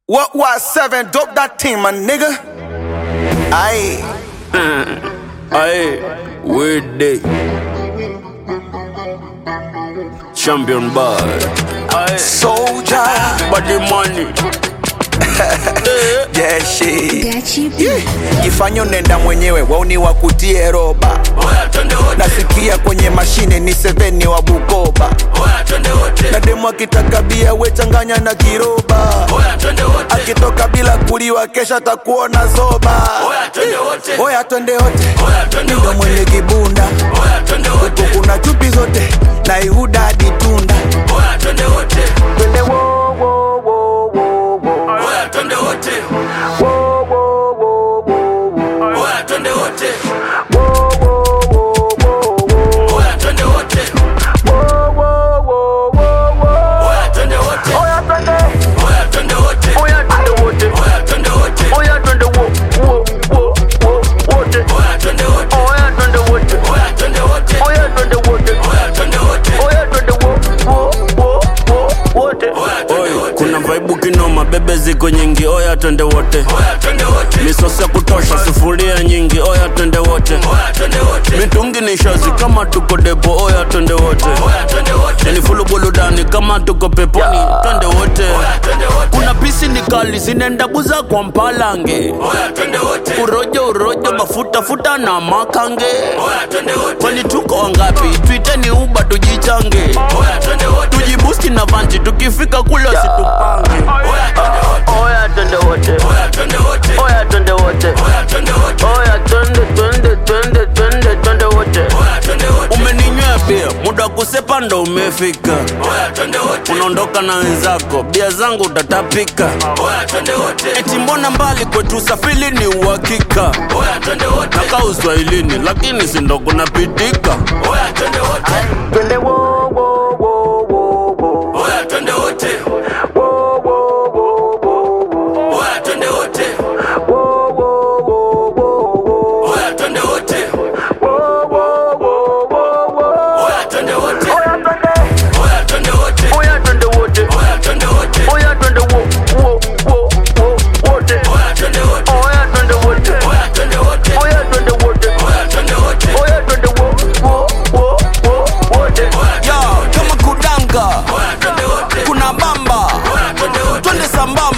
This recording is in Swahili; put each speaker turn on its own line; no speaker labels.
What was seven? Dope that team, my nigga. Aye.
Aye, weird day. Champion boy. Aye,
Soldier.
body money.
Yeah, shit.
Gachi B.
Yeah. Jifanye unaenda mwenyewe, wauni wakutie roba.
Oya, twende wote.
Nasikia kwenye mashine ni seveni wa Bukoba.
Oya, twende wote.
Na demu akitaka bia we changanya na kiroba.
Oya, twende wote.
Akitoka bila kuliwa kesha takuona zoba.
Oya, twende wote.
Oya twende wote,
Oya, twende
ndo
wote.
mwenye kibunda
Oya, twende wote.
huku kuna chupi zote na Ihuda hadi Tunda.
Oya, twende wote.
Twende wo wo wo wo wo
Oya, twende wote.
wo wo wo wo
Oya, twende wote.
wo wo wo wo
Oya, twende wote.
wo wo wo wo
Oya, twende wote.
Oya twende,
Oya, twende wote.
oya twende wote,
Oya, twende wote.
oya twende wo wo wo wo wote,
Oya, twende wote.
oya twende wote,
Oya, twende wote.
oya twende wote,
Oya, twende wote.
oya twende wo wo wo wo wote.
Oya, twende wote. Kuna vaibu kinoma, bebe ziko nyingi, oya twende wote. Oya, twende wote. Misosi ya kutosha, sufuria nyingi, oya twende wote. Oya, twende wote. Mitungi ni shazi kama tuko depo, oya twende wote. Oya, twende wote. Ni fulu buludani kama tuko peponi, twende wote. Oya, twende wote. Kuna pisi ni kali zinaenda buza kwa mpalange. Oya, twende wote. Urojo urojo, mafuta futa na makange. Oya, twende wote. Kwani tuko wangapi? Tuiteni uba tujichange. Oya, twende wote. Tujibusti na vanji, tukifika kule situpange. Oya, twende wote.
Oya twende wote,
Oya, twende wote.
oya twende wote,
Oya, twende wote.
oya twende twende twende twende twende wote.
Oya, twende wote. Umeninywea bia, muda wa kusepa ndo umefika. Oya, twende wote. Unaondoka na wenzako, bia zangu utatapika. Oya, twende wote. Eti mbona mbali kwetu usafiri ni uhakika. Oya, twende wote. Nakaa uswahilini lakini si ndo kunapitika. Oya, twende wote.
Twende wo wo wo wo wo
Oya, twende wote.
wo wo wo wo wo
Oya, twende wote.
wo wo wo wo
Oya, twende wote.
wo wo wo wo
Oya, twende wote.
Oya twende,
Oya, twende wote.
oya twende wote,
Oya, twende wote.
oya twende wo wo wo wo wote.
Oya, twende wote.
Oya twende wote,
Oya, twende wote.
oya twende wote,
Oya, twende wote.
oya twende wo wo wo wo wote.
Yo, kama kudanga
Oya twende wote,
kuna bamba
oya twende wote,
twende sambamba